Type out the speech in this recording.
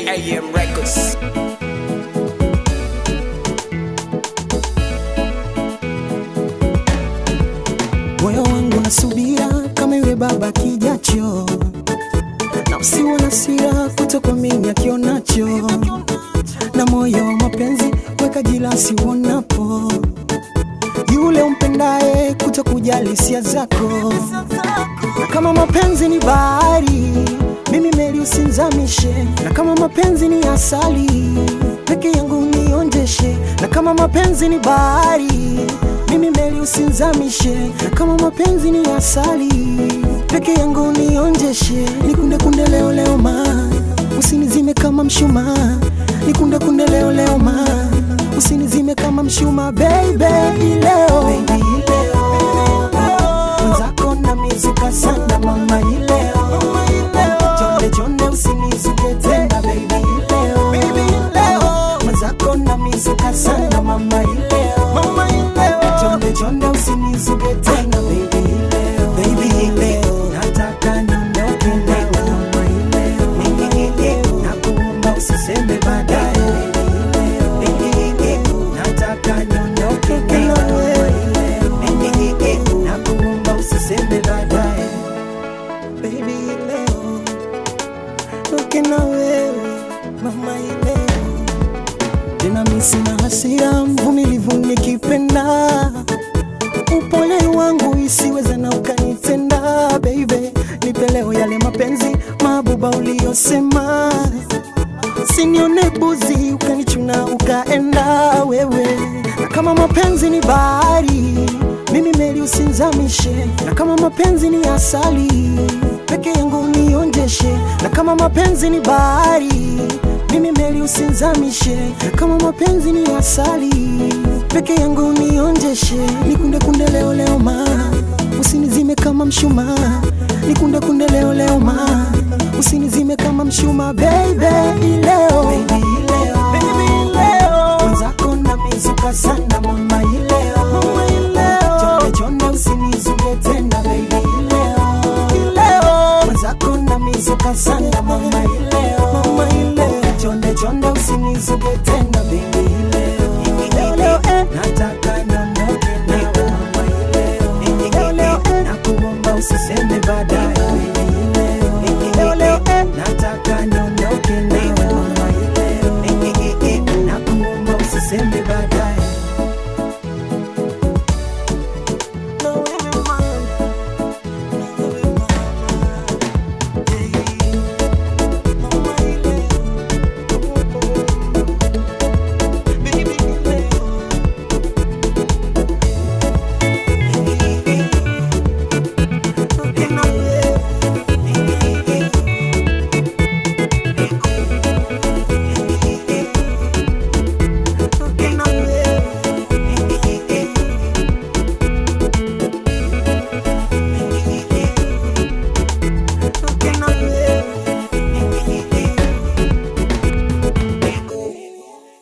AM Records. moyo wangu nasubira kama yule baba kijacho, na usiwe na sira kutokuamini akionacho, na moyo wa mapenzi weka jilasi uonapo yule umpendaye kutokujali hisia zako, na kama mapenzi ni bahari, mimi meli usinzamishe, na kama mapenzi ni asali, peke yangu nionjeshe, na kama mapenzi ni bahari, mimi meli usinzamishe, na kama mapenzi ni asali, peke yangu nionjeshe, nikunde kunde leo leo ma, usinizime kama mshumaa, nikunde kunde leo leo ma, usinizime kama mshumaa, baby leo, baby leo, mwenzako na mizuka sana mama ileo, jonde jonde usinizuke tena baby leo, baby leo, mwenzako na mizuka sana mama ileo, mama ileo, jonde jonde usinizuke tena baby leo, baby leo, nataka niondoke leo mama ileo, nakuomba usiseme baadaye baby leo, nataka niondoke leo nakuomba usiseme baadaye baby leo toke na wewe mama ileo tena mi sina hasira mvumilivu nikipenda upole wangu isiweze na ukanitenda baby nipe leo yale mapenzi mabuba uliyosema Usinione buzi ukanichuna ukaenda wewe, na kama mapenzi ni bahari, mimi meli usinzamishe, na kama mapenzi ni asali, peke yangu nionjeshe, na kama mapenzi ni bahari, mimi meli usinzamishe, na kama mapenzi ni asali, peke yangu nionjeshe, nikunde kunde leo leo ma, usinizime kama mshumaa, nikunde kunde leo leo ma usinizime kama mshuma baby leo baby leo baby leo mwenzako na mizuka sana mama